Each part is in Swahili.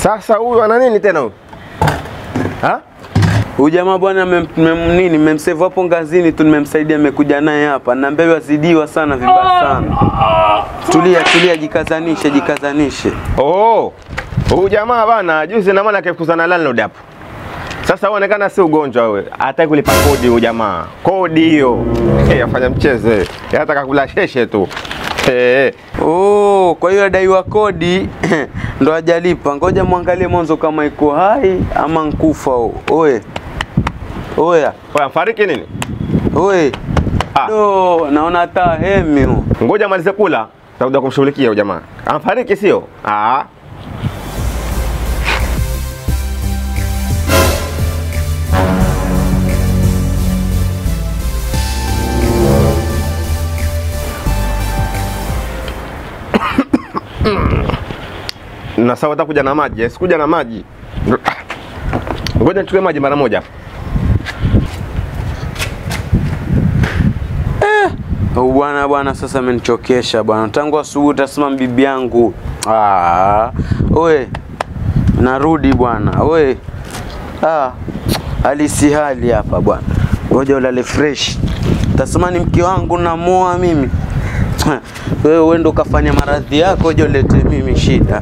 Sasa huyu ana nini tena huyu? Ha? Huyu jamaa bwana mem, mem, nini memsave hapo ngazini tu nimemsaidia amekuja naye hapa. Naambia wazidiwa sana vibaya sana. Tulia tulia jikazanishe jikazanishe. Oh. Huyu jamaa bana juzi na maana akifukuzana na landlord hapo. Sasa uonekana si ugonjwa wewe. Hataki kulipa kodi huyu jamaa. Kodi hiyo. Eh, afanya mchezo. eh. Yeye Anataka kula sheshe tu. Eh. Oh, kwa hiyo adaiwa kodi ndo hajalipa. Ngoja mwangalie mwanzo kama iko hai ama nkufa. Oye. Oya. Oya, mfariki nini? Oye. Ah. Do, naona hata hemi. huyu. Ngoja malize kula. Takuja kumshughulikia huyu jamaa. Amfariki sio? Ah. na sawa utakuja na maji eh? sikuja na maji ngoja nichukue maji mara moja Oh, bwana bwana, sasa amenichokesha bwana. Tangu asubuhi utasema bibi yangu. Ah, oe, narudi bwana. Oe, ah, hali si hali hapa bwana. Ngoja ulale fresh. Tasema ni mke wangu namoa mimi. Wewe uende ukafanya maradhi yako, je ulete mimi shida.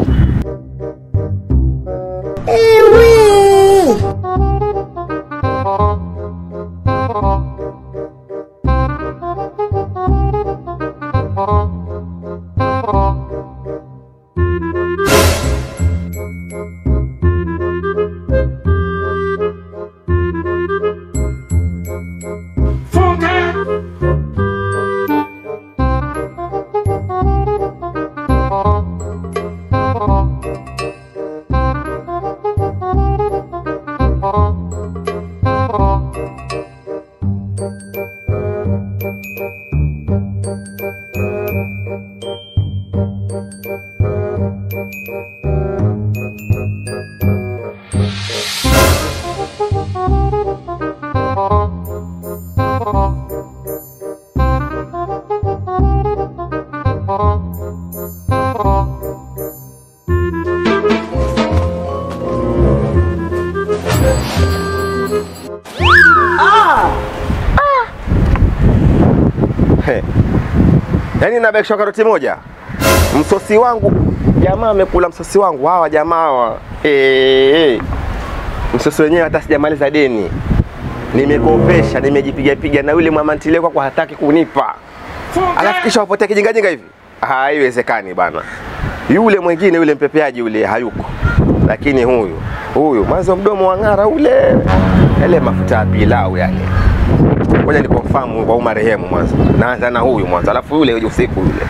He. Yaani nabakisha karoti moja. Msosi wangu jamaa amekula msosi wangu hawa jamaa hawa. Eh, eh. Msosi wenyewe hata sijamaliza deni. Nimekopesha, nimejipiga piga na yule mama ntile kwa hataki kunipa. Alafu kisha wapotea kijinga jinga hivi. Haiwezekani bana. Yule mwingine yule mpepeaji yule hayuko. Lakini huyu, huyu mwanzo mdomo wa ng'ara ule. Yale mafuta ya pilau yale. Ngoja nikonfamu kwa marehemu mwanzo. Naanza na huyu mwanzo, alafu yule usiku yule.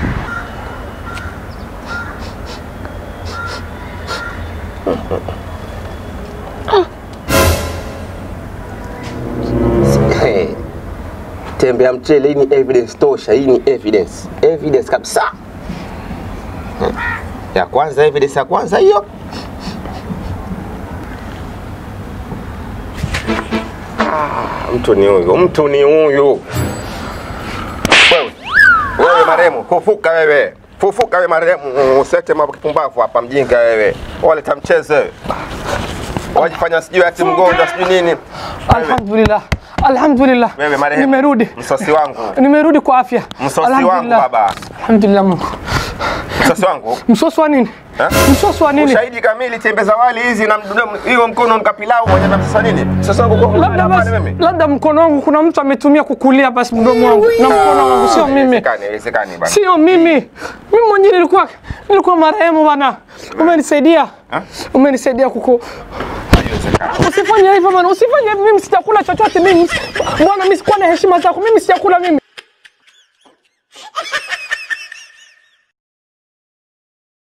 Hey. Tembe ya mchele hii ni evidence tosha, hii ni evidence. Evidence kabisa. Hmm. Ya kwanza evidence ya kwanza hiyo. mtu ni huyu, mtu ni huyu. Wewe, wewe marehemu, fufuka wewe, fufuka wewe marehemu, usete mambo kipumbavu hapa, mjinga wewe, waleta mchezo wewe. wajifanya sijui ati mgonjwa sijui nini. Alhamdulillah, alhamdulillah, Wewe marehemu, nimerudi, msosi wangu, nimerudi kwa afya. msosi wangu Alhamdulillah. baba, Alhamdulillah Mungu. msosi wangu Msosi wa nini? Eh? Msosi wa nini? ushahidi kamili, tembe za wali hizi na mdomo hiyo mkono mkapilau moja na sasa nini? Msosi wangu kwa Labda basi, labda mkono wangu kuna mtu ametumia kukulia basi mdomo wangu na mkono wangu, sio mimi, Haiwezekani, haiwezekani bana. sio mimi. Mimi mwenyewe nilikuwa nilikuwa marehemu bana. Umenisaidia, Ha? umenisaidia kuku Haiwezekani. Usifanye hivyo bana, usifanye hivyo. Mimi sijakula chochote mimi. Bwana, mimi sikuwa na heshima zako. Mimi sijakula mimi.